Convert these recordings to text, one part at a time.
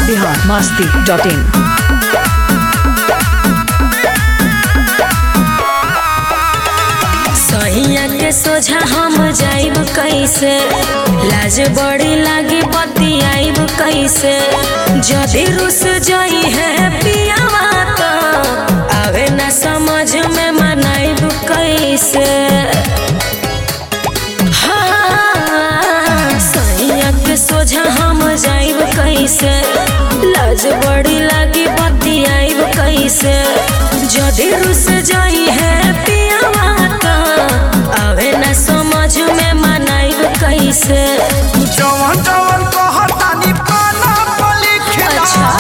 Bihar Masti dot in सैया के सोझा हम जाइब कैसे लाज बड़ी लागी बतियाइब कैसे जदि रुस जाई है पियावा तो आवे ना समझ में मनाइब कैसे हाँ, सैया के सोझा हम जाइब कैसे लाज बड़ी लागी बतियाइब कैसे जदि रुस जाई है पियावा तो आवे ना समझ में मनाइब कैसे जवन जवन कहतानी पाना पली खिला अच्छा।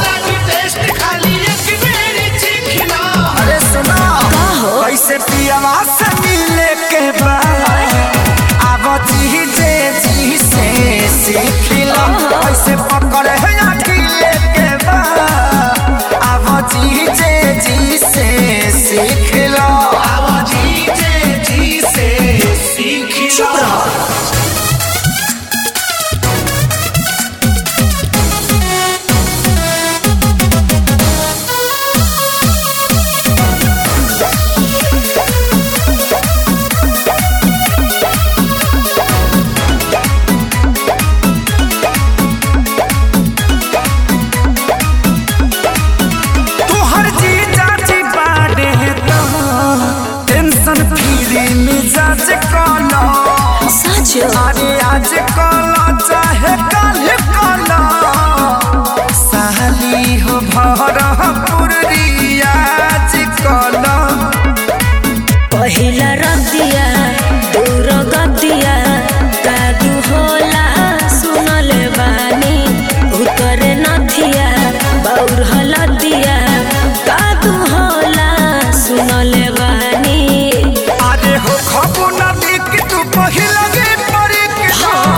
अरे सुना का हो? कैसे पियवा से मिले के बाद अब जी जे जी से सीखिला कैसे पकड़े है अकेले के बाद अब जी जे जी से सीखिला अब जी जे जी से सीखिला चुप रहो तोहर जी चाची बाड़े तो टेंशन फ्री मिजाज कलो सच अरे आज कलो चाहे कल कलो साली हो भर पुरियाज कलो पहिला रतिया दूर गतिया कादू होला सुनले बानी उतरे नथिया बौर हलदिया कादू होला सुनले बानी अरे हो खबो ना देख तू पहिला गे परी के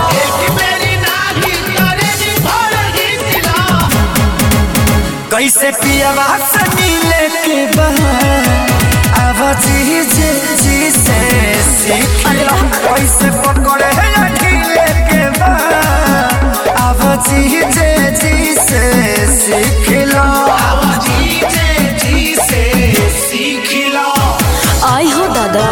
कैसे पियवा से मिले के बाद अब जी जी जी से सीख लो कैसे पकड़े है अकेले के बाद अब जी जी जी से सीख लो अब जी जी जी से सीख लो आई हो दादा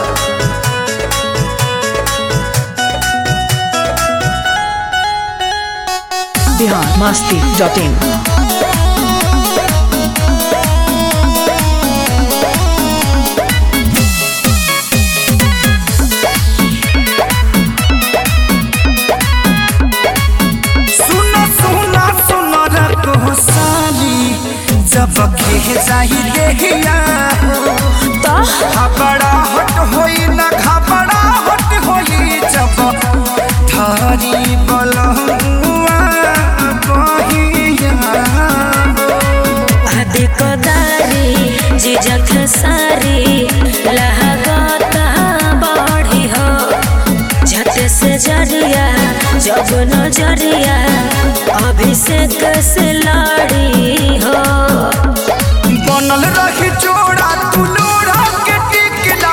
बिहार मस्ती डॉट इन सुनो सुनो सुनो रखो साली जब के जाही देहिया तो घबरा हट होई ना घबरा हट होई जब थारी बलहुआ बहिया आदि कदारी जिजक सारी लहगता बढ़ी हो झट से जरिया जब नजरिया अभिषेक से लड़ी हो बनल रही जोड़ा तू लोड़ा के टिकला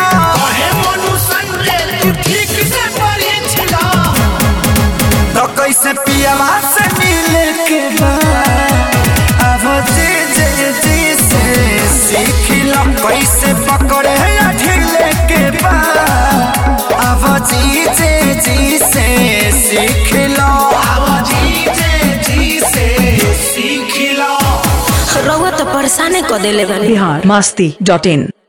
तो कैसे पियवा से मिले के बाद अब जी जी जी से सीखिला कैसे पकड़े है ढीले के बाद अब जी जी जी से सीखिला अब जी जी जी से सीखिला रउआ तो परेशाने क देले बानी बिहार मस्ती डॉट इन